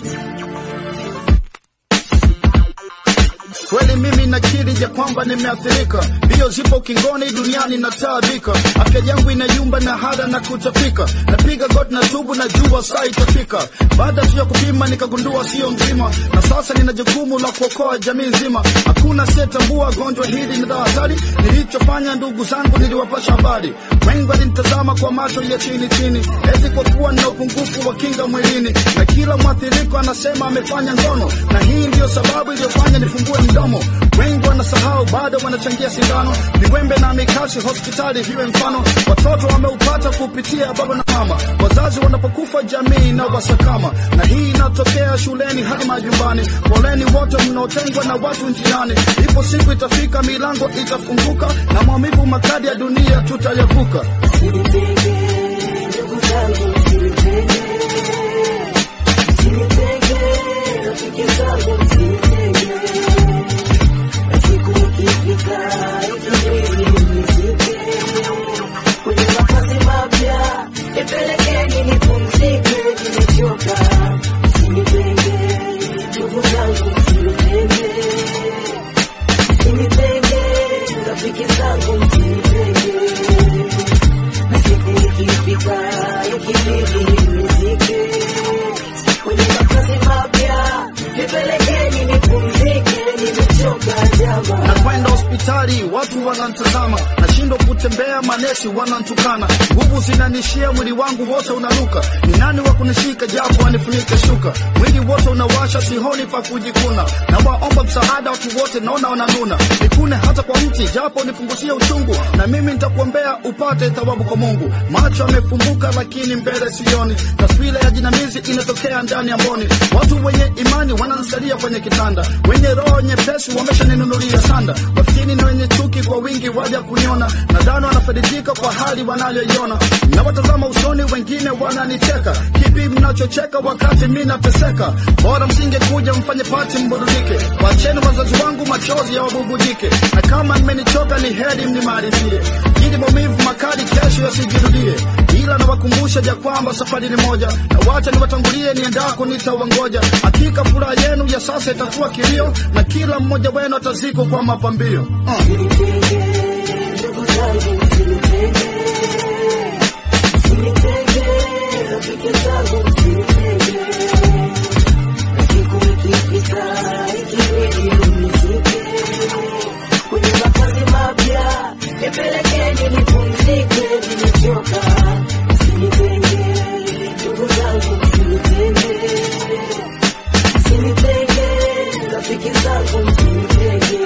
Kweli mimi nakiri ya kwamba nimeathirika, mbio zipo kingoni, duniani nataabika, afya yangu inayumba na hada na kutapika, napiga goti na tubu na jua saa itafika. Baada tu ya kupima nikagundua sio mzima, na sasa nina jukumu la kuokoa jamii nzima. Hakuna asiyetambua gonjwa hili ni la hatari. Nilichofanya ndugu zangu, niliwapasha habari, wengi walinitazama kwa macho ya chini chini, eti kwa kuwa nina upungufu wa kinga mwilini, na kila mwathiriko anasema amefanya ngono, na hii ndiyo sababu iliyofanya nifungue mdomo. Wengi wanasahau, bado wanachangia sindano, viwembe na mikasi hospitali viwe mfano. Watoto wameupata kupitia baba na mama, wazazi wanapokufa jamii na wasakama, na hii inatokea shuleni hadi majumbani. Poleni wote mnaotengwa na watu njiani, ipo siku itafika, milango itafunguka, na maumivu makali ya dunia tutayavuka. Usinitenge, ndugu zangu, usinitenge. Usinitenge, rafiki zangu, usinitenge. Na siku ikifika, ikibidi mnizike. Kwenye makazi mapya, nipelekeni nipumzike, nimechoka. Usinitenge, ndugu zangu, usinitenge. Usinitenge, rafiki zangu, usinitenge. Na siku ikifika, ikibidi nizike. Kwenye makazi mapya, nipelekeni nipumzike, nimechoka jama. nakwenda hospitali, watu wanantazama, nashindwa kutembea, manesi wanantukana, nguvu zinanishia, mwili wangu wote unaruka. Ni nani wa kunishika japo anifunike shuka? Mwili wote unawasha, sihoni pa kujikuna, na waomba msaada watu wote, naona wananuna. Nikune hata kwa mti, japo nipunguzie uchungu, na mimi nitakuombea upate thawabu kwa Mungu. Macho yamefumbuka, lakini mbele sioni, taswira ya jinamizi inatokea ndani ya mboni. Watu wenye imani wananisalia kwenye kitanda, wenye roho nyepesi wameshaninunulia sanda. Wafikini na wenye chuki kwa wingi waja kuniona, nadhani wanafaidika kwa hali wanayoiona. Nawatazama usoni, wengine wananicheka. Kipi mnachocheka wakati mi nateseka? Bora msingekuja mfanye pati mburudike, wacheni wazazi wangu machozi ya wabubujike, na kama mmenichoka ni heri mnimalizie, ili maumivu makali kesho yasijirudie. Ila nawakumbusha ya kwamba safari ni moja, na wacha niwatangulie niendako, nitawangoja. Hakika furaha yenu ya sasa itakuwa kilio, na kila mmoja wenu atazikwa kwa mapambio uh. Usinitenge, ndugu zangu, usinitenge. Usinitenge, rafiki zangu, usinitenge. Na siku ikifika, ikibidi mnizike. Kwenye makazi mapya, nipelekeni nipumzike, nimechoka. Usinitenge, ndugu zangu, usinitenge. Usinitenge, rafiki zangu, usinitenge.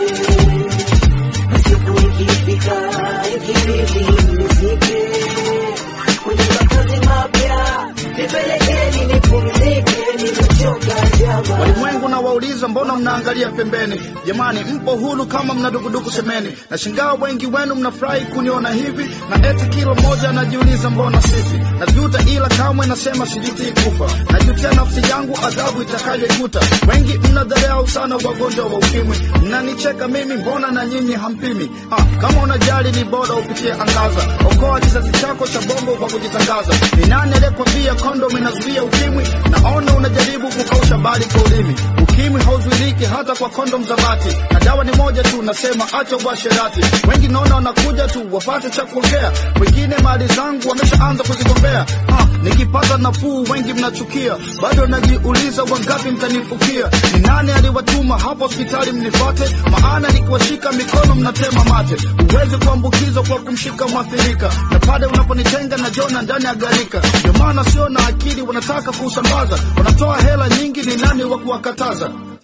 Na siku ikifika, ikibidi mnizike. Kwenye makazi mapya, nipelekeni nipumzike, nimechoka jama. Walimwengu na wauliza, mbona mnaangalia pembeni? Jamani, mpo huru kama mnadukuduku semeni. Na shingaa wengi wenu mnafurahi kuniona hivi, na eti kila mmoja anajiuliza mbona sisi. Najuta ila kamwe nasema sijutii kufa, najutia nafsi yangu adhabu itakayoikuta. Wengi mnadharau sana wagonjwa wa ukimwi, mnanicheka mimi, mbona na nyinyi hampimi? Ah, kama unajali ni bora upitie angaza, okoa kizazi chako cha bongo kwa kujitangaza. Ni nani aliyekwambia kondom inazuia ukimwi? Naona unajaribu kukausha bali kwa ulimi. Ukimwi hauzuiliki hata kwa kondom za bati, na dawa ni moja tu, nasema acha uasherati. Wengi naona wanakuja tu wapate cha kuongea, wengine mali zangu wameshaanza kuzigombea. Ah, nikipata nafuu wengi mnachukia, bado najiuliza wangapi mtanifukia. Ni nani aliwatuma hapo hospitali mnifuate? Maana nikiwashika mikono mnatema mate. Huwezi kuambukizwa kwa kumshika mwathirika, na pale unaponitenga na jona ndani ya gharika. Ndio maana sio na akili, wanataka kusambaza, wanatoa hela nyingi, ni nani wa kuwakataza?